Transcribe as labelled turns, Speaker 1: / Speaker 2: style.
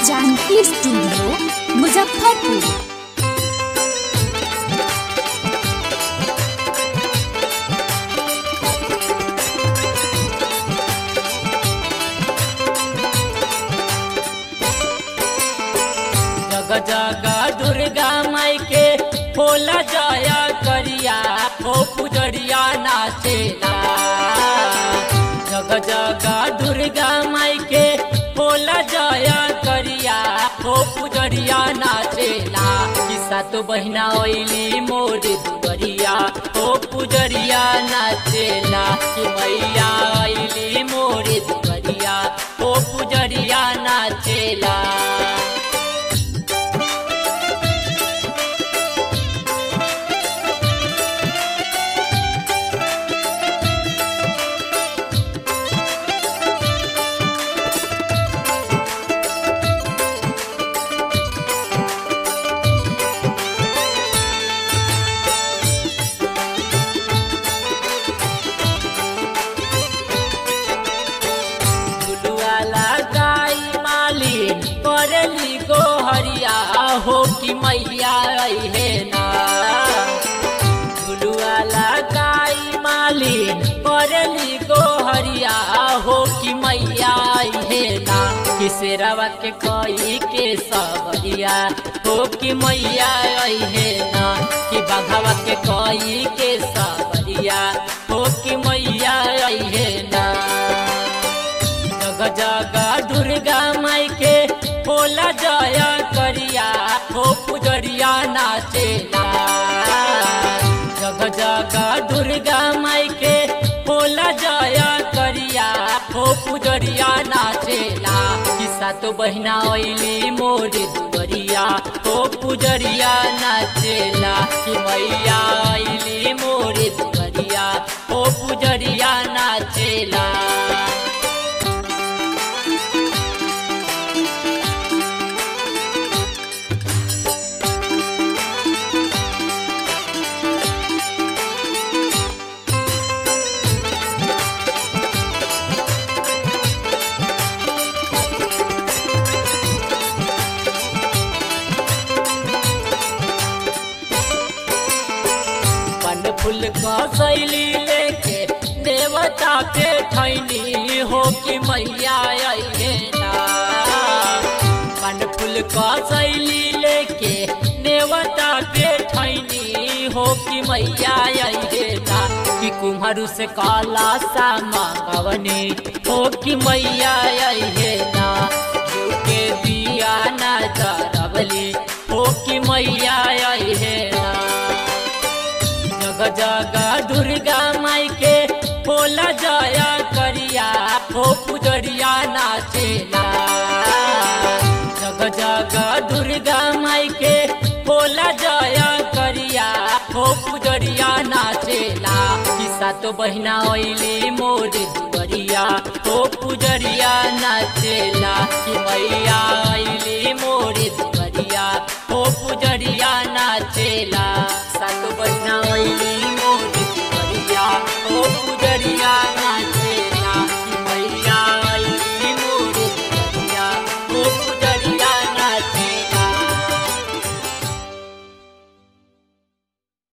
Speaker 1: Janaki studio Muzaffarpur
Speaker 2: जग जग दुर्गा माई के होला जया करिया हो पुजरिया नाचेला जग जग दुर्गा माई के होला जया करिया हो पुजरिया नाचेला किस्सा तो बहिना ओइली मोर दुबरिया हो पुजरिया नाचेला कि मैया ओइली मोर दुबरिया हो पुजरिया नाचेला फुलवाला गाई मालिन करली गोहरिया हो कि मैया अहे ना फुलवाला गाई मालिन करली गोहरिया हो कि मैया अहे ना किसेरवा के कई के सबरिया हो कि मैया अहे ना कि बघवा के कई के सबरिया हो कि मैया अहे ना जग जग दुर्गा माई के होला जया करिया हो पुजरिया नाचेला जग जग दुर्गा माई के होला जया करिया हो पुजरिया नाचेला किस्सा तो बहिना ओइली मोर दुबरिया हो पुजरिया नाचेला कि मैया ओइली मोर दुबरिया हो पुजरिया नाचेला पन फूल कसैली लेके देवता पे ठैनी हो कि मैया अइहे ना पन फूल कसैली लेके देवता पे ठैनी हो कि मैया अइहे ना कि कुम्हरू से काला सा मांगवनी हो कि मैया अइहे ना घिउ के दिया ना जरबली हो कि मैया अइहे ना जग जग दुर्गा माई के होला जया करिया हो पुजरिया नाचेला जग जग दुर्गा माई के होला जया करिया हो पुजरिया नाचेला किस्सा तो बहिना ओइली मोर दुबरिया हो पुजरिया नाचेला कि मैया ओइली मोर दुबरिया हो पुजरिया नाचेला